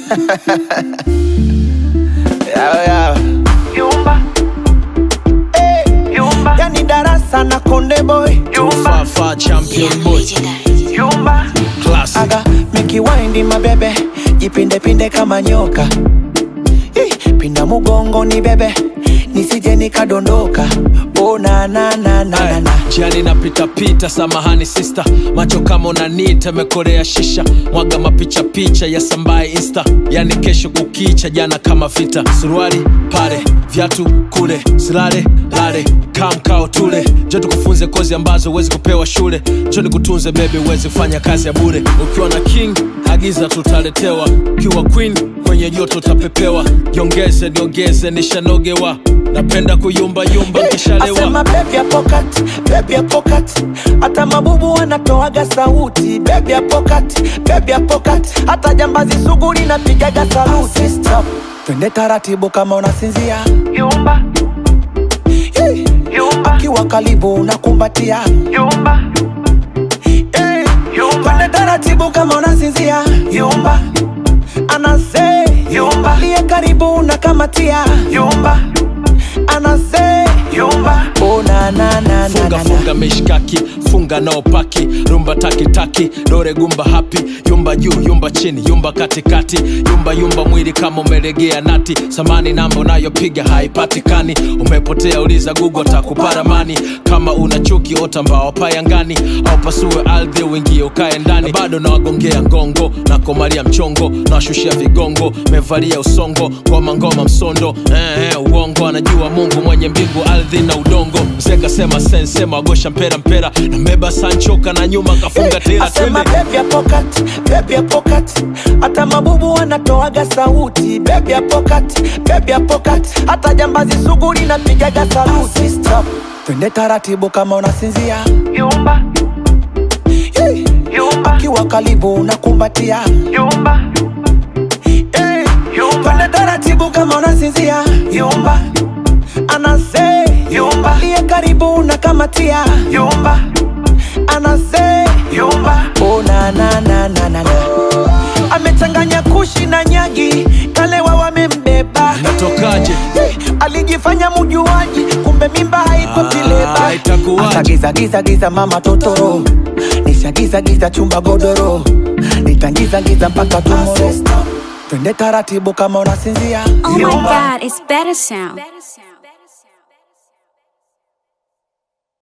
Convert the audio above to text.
Yao, yao. Yumba, Hey, yumba, yani darasa na konde boy yumba, Fafa champion boy yumba, classic. aga mikiwaindi mabebe jipindepinde kama nyoka Ih, pinda mugongo ni bebe nisije nikadondoka oh, na, na, na, na, na, na. Jiani napita pita, samahani sista, macho kama unanita, mekorea shisha, mwaga mapicha picha ya sambaye insta, yani kesho kukicha, jana kama vita, suruali pale, viatu kule, silale lale, kamkao tule, jo tukufunze kozi ambazo huwezi kupewa shule, jo nikutunze bebe, uwezi kufanya kazi ya bure, ukiwa na king agiza tutaletewa, ukiwa queen kwenye joto utapepewa, jiongeze niongeze, nishanogewa, napenda kuyumbayumba nkishalewa Asema baby ya pocket, baby ya pocket. Hata mabubu wanatoaga sauti baby ya pocket, baby ya pocket. Hata jambazi sugu linapigaga saluti Stop. Twende taratibu kama unasinzia yumba, Hey. yumba, Kiwa karibu unakumbatia yumba, hey. yumba, Twende taratibu kama unasinzia yumba, Anase Yumba. Liye karibu unakamatia yumba, Anase yumba, Oh na na na na funga na funga mishkaki funga nao paki rumba takitaki dore gumba hapi yumba juu yumba chini yumba katikati yumba yumba mwili kama umelegea nati samani namba unayopiga haipatikani umepotea uliza gugu takuparamani kama una chuki ota mbao payangani au pasue ardhi uingie ukae ndani na bado nawagongea ngongo na komalia mchongo nawashushia vigongo mevalia usongo ngoma ngoma msondo eh, eh, uongo anajua mungu mwenye mbingu ardhi na udongo mzee kasema sensema wagosha mpera mpera na mbeba sanchoka na nyuma kafunga tela Asema twende baby ya pocket, baby ya pocket. Hata mabubu wanatoaga sauti baby ya pocket, baby ya pocket. Hata jambazi sugu linapigaga saluti Stop. Twende taratibu kama unasinzia yumba, hey. yumba, Kiwa karibu unakumbatia yumba, hey. yumba, Twende taratibu kama unasinzia yumba, Anase Yumba. Liye karibu unakamatia yumba, Anase yumba, Oh na na na na na na Amechanganya kushi na nyagi Kalewa wamembeba natokaje Hey, alijifanya mujuaji kumbe mimba haiko Ah, tileba itakuwaje? akagiza giza giza mama totoro nishagiza giza chumba godoro nitangiza giza mpaka tumoro twende taratibu kama unasinzia Oh my Yumba. god, it's better sound.